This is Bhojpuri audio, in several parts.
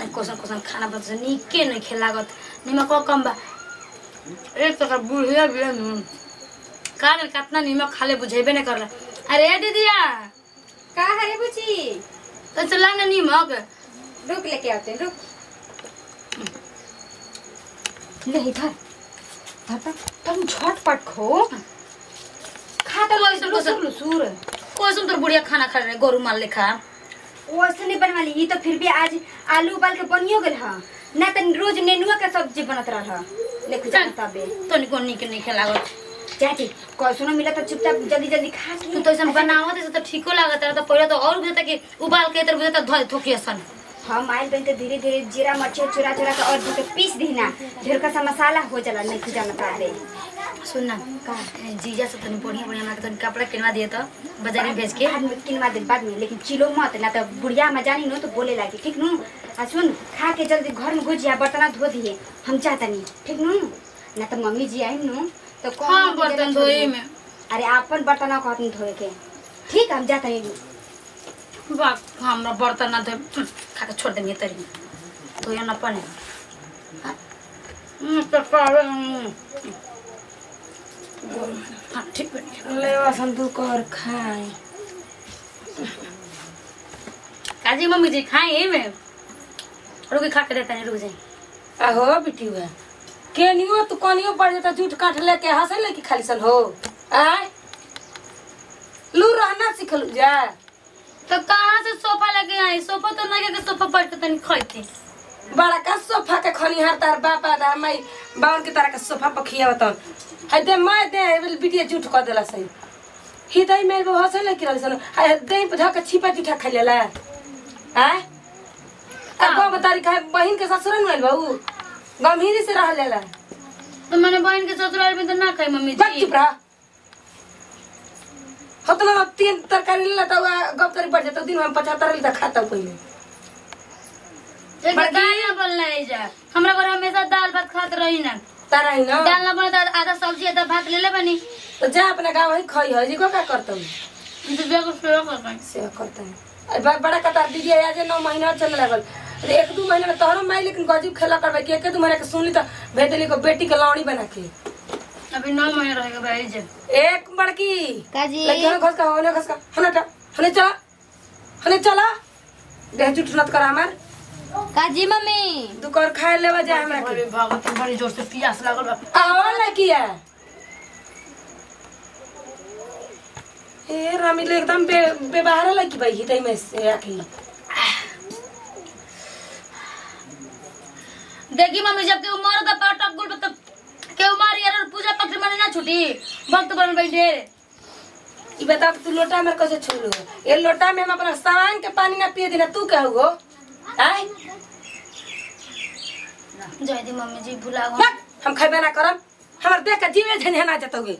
जाने कौन कौन खाना बन से नीके नहीं खे लागत निमक कम बा एक तो बुढ़िया भी है नु का करे कितना निमक खाले बुझेबे नहीं करला अरे दीदिया का हरे बुची तो चला ना निमक रुक लेके आते हैं, रुक ले इधर धर तक तुम झटपट खो खा तो कैसन कैसन लुसुर कैसन तोर बुढ़िया खाना खा रहे गोरू माल लेखा वैसे नहीं बनवा ली ई तो फिर भी आज आलू उबाल के बनियो गेल ह ना तो रोज नेनुआ के सब्जी बनत रह लेके जा तबे तो निको नीके नहीं खे लागत जाती कैसनो मिला तो चुपचाप जल्दी जल्दी खा के तू तो ऐसा बनावत है तो ठीको लागत है तो पहले तो और बुझता कि उबाल के तर बुझता धोए थोकी असन हम आइल बन के धीरे धीरे जीरा मर्ची चुरा चुरा के और धो के पीस दी ना ढेर का सा मसाला हो जाला नहीं खुजा ना पाले सुन ना का जीजा से तनी बढ़िया बढ़िया हमरा के तनी कपड़ा किनवा दिए तो बाजार में भेज के बाद में किनवा दे बाद में लेकिन चिलो मत ना तो बुढ़िया में जानी नो तो बोले लागी ठीक नु आ सुन खा के जल्दी घर में गुजिया बर्तन धो दिए हम चाहता नहीं ठीक नु ना तो मम्मी जी आई नु तो कौन हाँ, मम्मी बर्तन जरा धोए छोड़ दी। में। अरे अपन बर्तन कहत धोए के ठीक हम जाता नहीं वाह हमरा बर्तन ना धोए खा के छोड़ देंगे तरी तो ये ना पने हम्म, तो कहवे, हम्म। हाँ ठीक बनी ले संदूक और खाए काजी मम्मी जी खाए ही में रुकी खा के देता नहीं रुक जाए आहो बिटी हुआ केनियो तू कनियो पड़ जाता जूठ काट लेके हंसे ले कि खाली सन हो आय लू रहना सिखलू जा तो कहाँ से सोफा लगे आई सोफा तो लगे के सोफा पर के तनी खैती बड़ा का सोफा के खनिहार तार बापा दा माई बावन के तारा के सोफा पर खियावत है दे मैं दे बिटिया जूठ कर देला सही हिदई मेरे बहू हंसे ले कि रहली सन हाय दे पे धक छिपा जूठा खा लेला आय अब बाबा तारी का बहिन के ससुर में आइल बहू गंभीरी से रह लेला तो मैंने बहन के ससुराल में तो ना खाई मम्मी बक जी चुप रहा होतना ना तीन तरकारी ले लेता हुआ गप तरी बढ़ जाता दिन में पचहत्तर लेता खाता हूँ पहले एक बड़की- दाल ना बनला है जा हमरा घर हमेशा दाल भात खात रही ना तारा ही ना दाल ना बना तो आधा सब्जी आधा भात ले ले बनी तो जा अपने गाँव ही खाई है जी को क्या करता हूँ तो देखो सेवा कर पाएंगे सेवा करता है अरे बा- बड़ा कतार दीदी आज नौ महीना चल लगल अरे एक दू महीना में तोहरो माई लेकिन गजब खेला करबे कि एक दू महीना के सुनली तो भेज देली को बेटी के लौड़ी बना के अभी नौ महीने रहेगा भाई जी एक बड़की काजी लड़की हने घस का हने घस का हने टा हने चला हने चला देह जुट नत कर हमार काजी मम्मी दू कर खाए लेवा जा हमरा के अरे भगत बड़ी जोर से प्यास लागल बा आवा लड़किया ए रामी ले एकदम बे बेबाहर लड़की भाई हितई में से आखी देखी मम्मी जब केहू मर दा पटक गुल तो केहू मार यार और पूजा पत्र माने ना छुटी भक्त बन बैठे ई बता तू लोटा में कैसे छोड़ लो ये लोटा में हम अपना सामान के पानी ना पिए देना तू क्या हो आय जय दी मम्मी जी भुला गो बक, हम खैबे ना करम हमर देख के जीवे झनझना जतोगे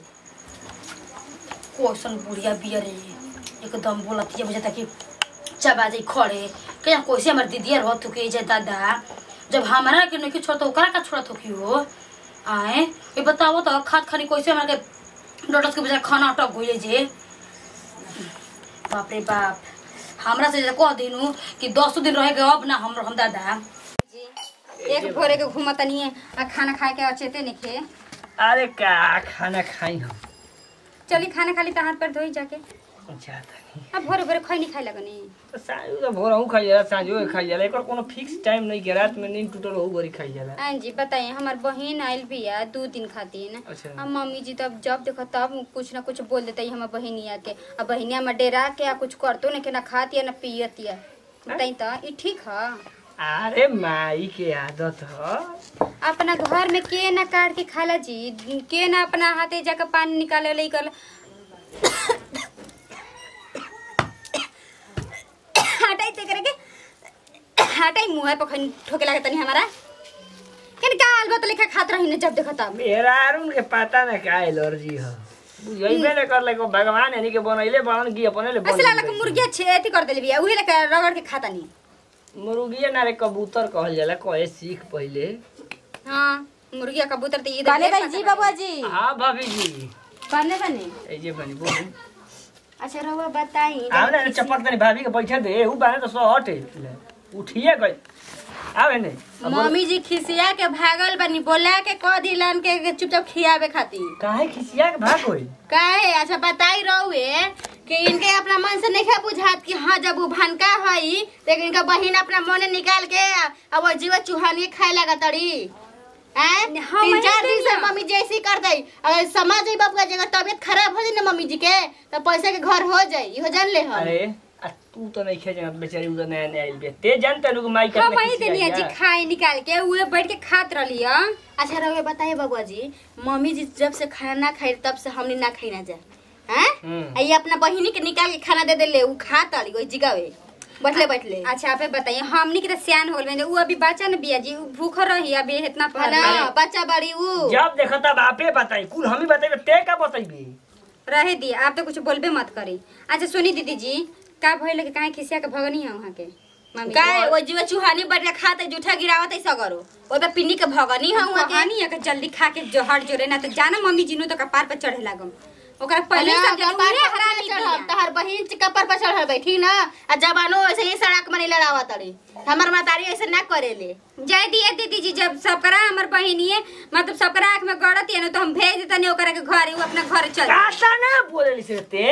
कोसन बुढ़िया बियर एकदम बोलत ये बुझता कि चबा जाई खड़े क्या कोसे हमर दीदिया रह थुके जे दादा जब हमारा के नहीं छोड़ तो ओकरा का छोड़त हो की हो आए ये बताओ तो खात खानी कैसे हमरा के डॉक्टर के बजाय खाना अटक गइले जे बाप रे बाप हमरा से जे कह दिनु कि दस दिन रहे के अब ना हम हम दादा एक भोरे के घूमत नहीं है आ खाना खाए के अचेते नहीं खे अरे का खाना खाई हम चली खाना खाली तो हाथ पर धोई जाके जाता नहीं अब भोरे भोरे खैनी खाए लगनी तो साँझ तो भोर हूँ खाई जाला साँझो खाई जाला एकर कोनो फिक्स टाइम नहीं के रात में नींद टूटल हो गरी खाई जाला हाँ जी बताइए हमार बहन आयल भी है दो दिन खातिर अच्छा। अब मम्मी जी तो अब जब देखो तब कुछ ना कुछ बोल देता हमार बहनिया के अब बहनिया में डेरा के आ कुछ करतो ना के ना खातिया ना पियतिया बताई तो ई ठीक है अरे माई के आदत ह अपना घर में के ना काट के खाला जी के ना अपना हाथे जाकर पानी निकाले ले कर हटाई ते करे के हटाई मुंह पर खन ठोके लगे तनी हमारा केन का अलबत लेखा खात रही ने जब देखो तब मेरा अरुण के पता ना का एलर्जी ह बुझैबे ने करले को भगवान यानी के बनैले बन की अपने ले बन ऐसे लगा मुर्गिया छे अथी कर देली बिया उहे लेकर रगड़ के खाता नहीं मुर्गिया ना रे कबूतर कहल जाला कहे सीख पहिले हाँ मुर्गिया कबूतर तो ये बने भाई जी बाबू जी हाँ भाभी जी बने बने ए जे बनी बोली अच्छा रहुआ बताई आव ना चपक तनी भाभी के बैठे दे ऊ बाने तो सो हटे उठिए गई आवे नहीं अब बोल- मम्मी जी खिसिया के भागल बनी बोला के कह दिलन के के चुपचाप खियावे खातिर काहे खिसिया के भाग गई काहे अच्छा बताई रहुए कि इनके अपना मन से नहीं बुझात कि हाँ जब वो भनका हई लेकिन इनका बहिन अपना मन निकाल के अब वो जीवा चूहानी खाए लगा तड़ी हैं? हाँ, तीन वही चार तो दिन से ना। मम्मी जैसी कर दई अगर समाज ही बाप का जगह तबियत खराब हो जाए ना मम्मी जी के तो पैसे के घर हो जाए इहो जान ले हम अरे आ तू तो नहीं खे जानत बेचारी उधर नया नया आइल बिया ते जानते लोग माई हाँ कितना वही देनी जी खाए निकाल के उहे बैठ के खात रहली ह अच्छा रहुए बताइए बबुआ जी मम्मी जी जब से खाना ना खाई तब से हमने ना खाई ना जाए हैं हम्म। आ ये अपना बहिनी के निकाल के खाना दे देले उ खा ताली कोई जिगावे बैठले बैठले अच्छा आप बताइए हमनी के तो सियान होल बने उ अभी बच्चा न बिया जी उ भूख रही अभी इतना है पढ़ ना बच्चा बड़ी उ जब देखो तब आपे बताई कुल हम ही बताइबे ते का बताइबे रहे दी आप तो कुछ बोलबे मत करी अच्छा सुनी दीदी जी का भइल के काहे खिसिया के भगनी है वहां के मम्मी काय वो जीवा चूहानी बैठ के खाते जूठा गिरावत है सगरो ओइ पे पिन्नी के भगनी है हुआ के कहानी है कि जल्दी खा के जहर जोरे ना तो जाना मम्मी जीनू तो कपार पे चढ़े लागम ओकरा पहले पहले सब सब कपार पर हरामी चढ़ल तहर बहिन के कपार पर चढ़ल बैठी ना आ जवानो ऐसे ही सड़क में लड़ावा तड़ी हमर मातारी ऐसे ना करेले जय दिए दीदी जी जब सबकरा हमर बहिनी मतलब सबकरा आंख में गड़त है ना तो हम भेज देतनी ओकरा के घर उ अपना घर चल कासा ना बोलेली से ते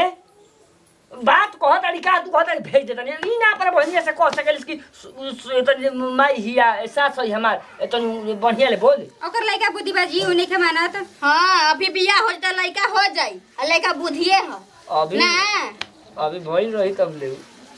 बात कह तारी का तू कह तारी भेज देता नहीं ना पर बढ़िया से कह सकेलिस कि सु- सु- तनी माई हिया सास है हमार तनी बढ़िया ले बोल ओकर लइका बुद्धि बाजी उ नहीं के मानत हाँ अभी बियाह हो जाता लड़का हो जाई आ लड़का बुधिए है अभी ना अभी भइल रही तब ले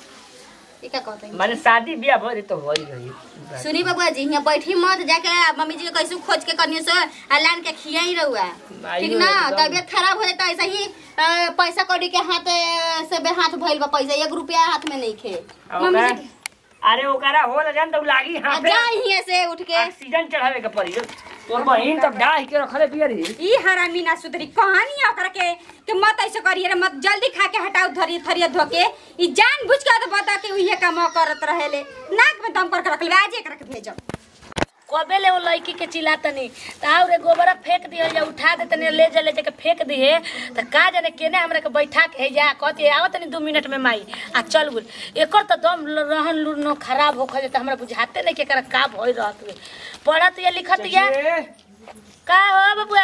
ई का कहते हैं माने शादी बियाह भइल तो भइल रही सुनी बबुआ जी यहाँ बैठी मत जाके मम्मी जी के कैसे खोज के कनियो से आ लान के खियाई रहुआ आइयो ठीक ना एकदम। तबियत खराब हो जाता ऐसा ही अ, पैसा कौड़ी के हाथ अ, से बे हाथ भइल बा पैसा एक रुपया हाथ में नहीं खे अब ओकरा- अरे ओकरा हो न जान तब लागी आ हां जा हियां से उठ के ऑक्सीजन चढ़ावे के पड़ी तोर बहिन तब डाह के रखले बिया रे ई हरामी ना सुधरी कहानी है ओकरा के कि मत ऐसे करिए रे मत जल्दी खा के हटाओ धरिए थरिए धोके ई जान बुझ के तो बता के उहे काम करत रहेले नाक में दम कर के रख ले आज एकरा के भेजो कबे ले वो लड़की के चिल्लातनी त आउ रे गोबरा फेंक दिए या उठा दे तनी ले जा ले जाके फेंक दिए त का जाने केने हमरा के बैठा के जा कहती आव तनी दू मिनट में माई आ चल गुल एकर त दम ल- रहन लुरनो खराब हो खजे त हमरा बुझाते नहीं के एकर का भई रहत हुए पढ़त या लिखत या का हो बबुआ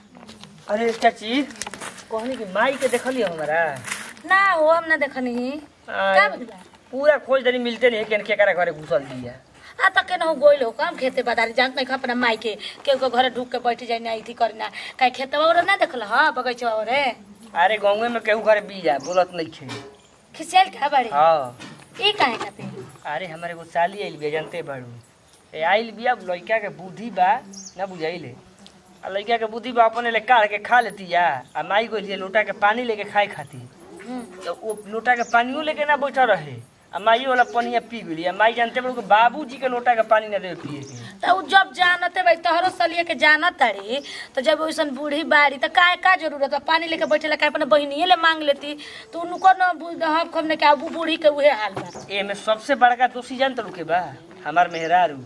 अरे चाची कहनी कि माई के देखली हमरा ना हो हम ना देखनी का बुझला पूरा खोज दनी मिलते नहीं केन केकरा घरे घुसल दिया आ त केना हो गोइल हो काम खेते बादारी जानत नहीं अपना माई के केहू के घरे ढुक के बैठ जाई ना इथी करना काहे खेतवा और ना देखल ह बगैचा और अरे गाँवे में केहू घरे बिया बोलत नहीं खे खिसियल का बाड़ी हाँ ई काहे खातिर अरे हमारे एगो साली आइल बिया जानते बाड़ू ए आइल बिया लड़का के बुद्धि बा ना बुझाइले आ लड़का के बुद्धि बा अपने ले काढ़ के खा लेती या आ माई को लिए लोटा के पानी लेके खाए खाती तो वो लोटा के पानियो लेके ना बैठा रहे आ माई वाला पानिया पी गेली आ माई जानते बाड़ू कि बाबूजी के लोटा के पानी ना देवे पिए के त उ जब जानते भाई तोहरो सलिए के जानत तारी तो जब वैसन बूढ़ी बाड़ी त काहे का जरूरत बा पानी लेके बैठेला काहे अपने बहिनिए ले मांग लेती तो उनको न बुझ हम कम ने के आबू बूढ़ी के उहे हाल बा एमे सबसे बड़का दोषी जानते लोग के बा हमार मेहरारू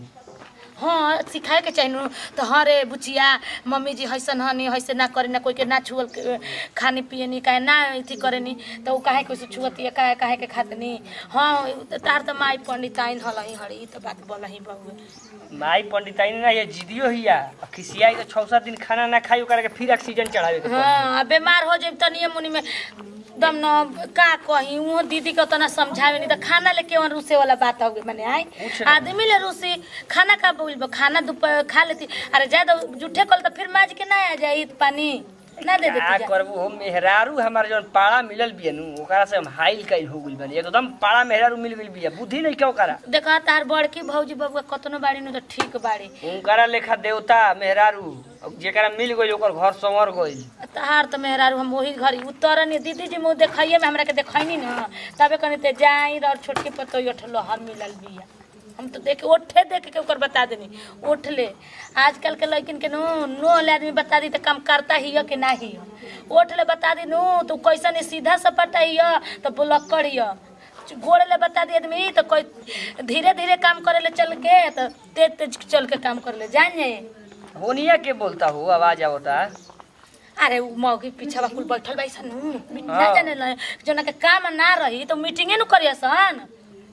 हाँ सिखाए के चाहिए तो हाँ रे बुचिया मम्मी जी हैसन हनी हैसे ना करे ना कोई के ना छुअल के खानी पिए नी काहे ना अथी करे नी तो उ काहे कैसे छुअती है काहे काहे के खाते नी हाँ तार तो माई पंडिताइन हलही हड़ी ई तो बात बोलही बहुए माई पंडिताई ना ये जिदियो हिया आ खिसियाई के छौ सात दिन खाना ना खाई ओकरा के फिर ऑक्सीजन चढ़ावे के पड़ी। हाँ बीमार हो जाए तनिए मुनि में दम न का कही वो दीदी के उतना समझावे नहीं तो खाना लेके वहाँ रूसे वाला बात हो गई मैंने आई कुछ ना। आदमी ले रूसी खाना का बोल खाना दोपहर खा लेती अरे ज्यादा जूठे कल तो फिर माज के ना आ जाई पानी ना दे का देती जा। करबू हो मेहरारू हमार जौन पाड़ा मिलल बिया नु ओकरा से हम हाइल कइल हो गइल बानी एकदम पाड़ा मेहरारू मिल गइल बिया बुद्धि नहीं क्यों करा देखा तार बड़की भौजी बबुआ कतनो बाड़ी नु तो ठीक बाड़ी उनकरा लेखा देवता मेहरारू अब जेकरा मिल गइल ओकर घर संवर गइल तार तो मेहरारू हम वही घरी उतरनी दीदी जी मुँह देखिए में हमरा के देखैनी ना तबे कनी ते जाई और छोटकी पतो उठलो हर मिलल बिया हम तो देख ओठे देख के ओकर बता देनी उठ ले आजकल के लड़किन के नो नो वाले आदमी बता दी तो काम करता ही हो कि ना ही हो उठ ले बता दी नो तो कैसा नहीं सीधा सपटा ही हो तो बुलक्कड़ ही हो गोड़ ले बता दी आदमी तो कोई धीरे धीरे काम करे ले चल के तो तेज तेज चल के काम करे ले जान जाए होनिया के बोलता हो आवाज आवता अरे उ मौगी पीछा कुल बैठल बाई सन ना हाँ। जाने ल जोना के काम ना रही तो मीटिंगे नु करिया सन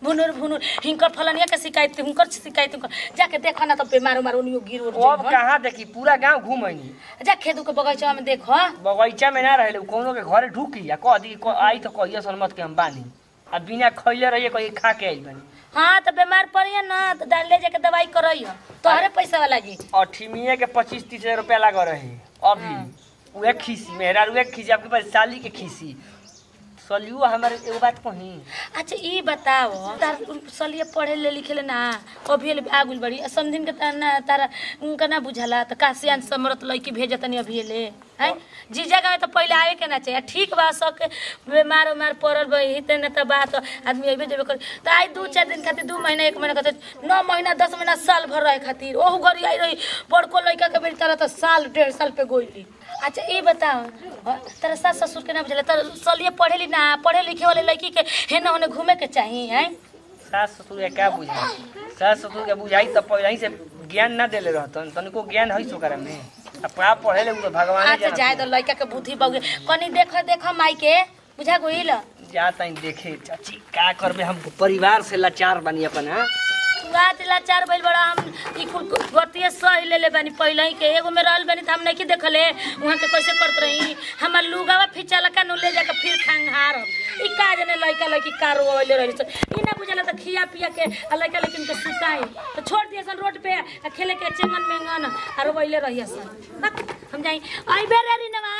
भुनुर भुनुर हिंकर फलनिया के शिकायत हुनकर शिकायत हुनकर जाके देखो ना तो बेमार उमार उनियो गिर उर अब जाइहन। कहाँ देखी पूरा गांव घूमनी जा खेदू के बगीचा में देखो बगीचा में ना रहे कोनो के घरे ढुकी आ कह दी क- आई तो कहिया सन मत के हम बानी आ बिना खैले रहिए कहीं खा के आई बानी हाँ तो बीमार पड़िए ना तो डाल ले जाके दवाई करइयो तोहरे पैसा लागी अठीमिया के पच्चीस तीस हजार रुपया लग रहे अभी उहे खीसी मेहरा उहे खीसी आपके पास साली के खीसी सलियो हमारे एगो बात कही अच्छा ई बताओ तार सलिए पढ़े ले लिखे ले ना अभी ले आगुल बड़ी आ समझिन के तार ना तारा उनका ना बुझला तो काशियान समरत लड़की भेजतनी अभी ले हैं जी जगह में तो पहले आवे के ना चाहिए ठीक बा सक बीमार उमार पड़ल बही ते न त बात आदमी अइबे जेबे कर तो आई दू चार दिन खातिर दू महीना एक महीना खातिर नौ महीना दस महीना साल भर रहे खातिर ओहू घरी आई रही बड़को लड़का के बेटी तारा तो साल डेढ़ साल पे गोइली अच्छा ये बताओ हाँ, तेरा सास ससुर के ना बुझला तर सलिए पढ़ेली ना पढ़े लिखे वाले लड़की के हेने होने घूमे के चाहिए हैं सास ससुर के क्या बुझाई सास ससुर के बुझाई तो पहले ही से ज्ञान ना देले रहतन तनिको ज्ञान है सो करे में अपना पढ़े ले उ तो भगवान अच्छा जाए तो लड़का के बुद्धि बगे कनी देखो देखो माई के बुझा गोइल जाता ही देखे चाची का करबे हम परिवार से लाचार बनी अपन हाँ आज लाचार भइल बड़ा हम ई कुल गतिये सही ले ले बानी पहले ही के एगो में रहल बानी त हम नहीं देखले वहां के कैसे करत रही हमर लुगावा फिचला का नु ले जाके फिर खंगार ई का जने लइका लइकी कार ओले रही ई ना बुझला त खिया पिया के आ लइका लेकिन के सुताई तो छोड़ दिए सन रोड पे आ खेले के चेंगन मेंगन आरो वइले रही सन हम जाई आई बेरे री नवा